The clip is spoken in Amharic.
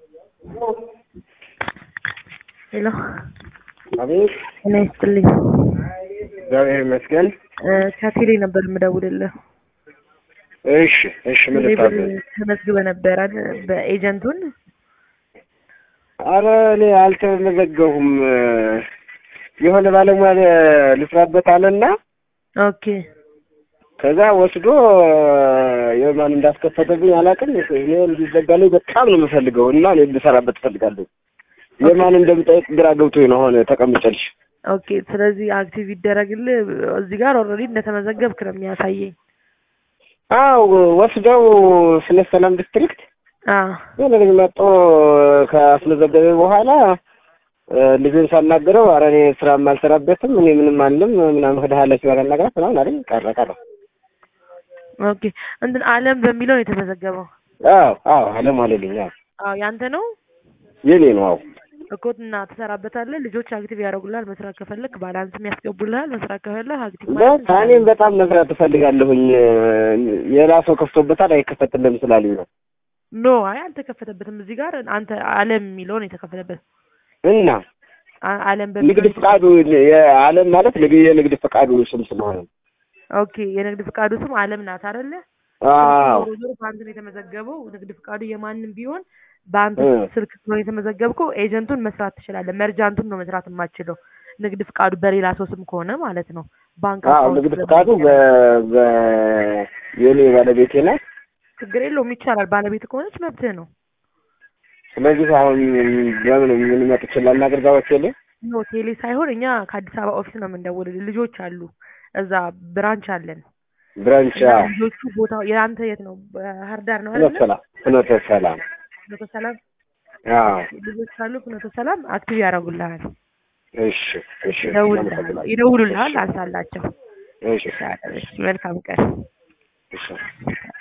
ሄሎ አቤት እኔ ይስጥልኝ እግዚአብሔር ይመስገን። እ ከቴሌ ነበር የምደውልልህ። እሺ እሺ፣ ምን ቴሌ ብር ልታዘዝ? ተመዝግበህ ነበር አይደል? በኤጀንቱን አረ እኔ አልተመዘገሁም። የሆነ ባለሙያ ልስራበት አለና ኦኬ ከዛ ወስዶ የማን እንዳስከፈተብኝ አላውቅም። እኔ እንዲዘጋልኝ በጣም ነው የምፈልገው እና እኔ ልሰራበት እፈልጋለሁ። የማን እንደምጠይቅ ግራ ገብቶኝ ነው አሁን ተቀምጨልሽ። ኦኬ። ስለዚህ አክቲቭ ይደረግልህ። እዚህ ጋር ኦልሬዲ እንደተመዘገብክ ነው የሚያሳየኝ። አው ወስደው ስለ ሰላም ዲስትሪክት አ የሆነ ልጅ መጥቶ ካስመዘገበ በኋላ እ ልጁን ሳናገረው ኧረ እኔ ስራም አልሰራበትም እኔ ምንም አልልም ምናምን ሄደሃለች ባላናግራት ምናምን አለኝ። ቀረ ቀረ። ኦኬ። እንትን አለም በሚለው ነው የተመዘገበው። አዎ አዎ አለም አለልኝ። አዎ አዎ ያንተ ነው የኔ ነው። አዎ እኮ እና ትሰራበታለህ። ልጆች አክቲቭ ያደርጉልሃል። መስራት ከፈለክ ባላንስም ያስገቡልሃል። መስራት ከፈለክ አክቲቭ ማለት በቃ እኔም በጣም መስራት እፈልጋለሁኝ። ሌላ ሰው ከፍቶበታል አይከፈትልም ስላሉኝ ነው። ኖ አይ አልተከፈተበትም። እዚህ ጋር አንተ አለም የሚለው ነው የተከፈተበት። እና አ- አለም ንግድ በሚለው ፍቃዱ የአለም ማለት ንግድ የንግድ ፍቃዱ ስም ስለሆነ ኦኬ። የንግድ ፍቃዱ ስም አለም ናት አይደለ? አዎ ዞሮ ዞሮ በአንተ ነው የተመዘገበው። ንግድ ፍቃዱ የማንም ቢሆን በአንተ እ። ስልክ ስለሆነ የተመዘገብከው ኤጀንቱን መስራት ትችላለህ። መርጃንቱን ነው መስራት የማትችለው። ንግድ ፍቃዱ በሌላ ሰው ስም ከሆነ ማለት ነው። ባንክ አዎ አካውንት ንግድ ስለማይቻል ፍቃዱ በ በ የኔ ባለቤቴ ናት። ችግር የለውም ይቻላል። ባለቤት ከሆነች መብትህ ነው። ስለዚህ አሁን በምን ምን መጥ ይችላል ነገር ጋዎች የለ ኖ ቴሌ ሳይሆን እኛ ከአዲስ አበባ ኦፊስ ነው የምንደውልልህ። ልጆች አሉ እዛ ብራንች አለን ብራንቻ እና ልጆቹ ቦታው የአንተ የት ነው? ባህር ዳር ነው ፍኖተ አይደለ? ሰላም ፍኖተ ሰላም ፍኖተ ሰላም አዎ ልጆች ካሉ ፍኖተ ሰላም አክቲቭ ያደርጉልሃል፣ እሺ እሺ ይደውልልሃል፣ አመሰግናለሁ። ይደውሉልሃል። አንሳላቸው። እሺ መልካም ቀን። እሺ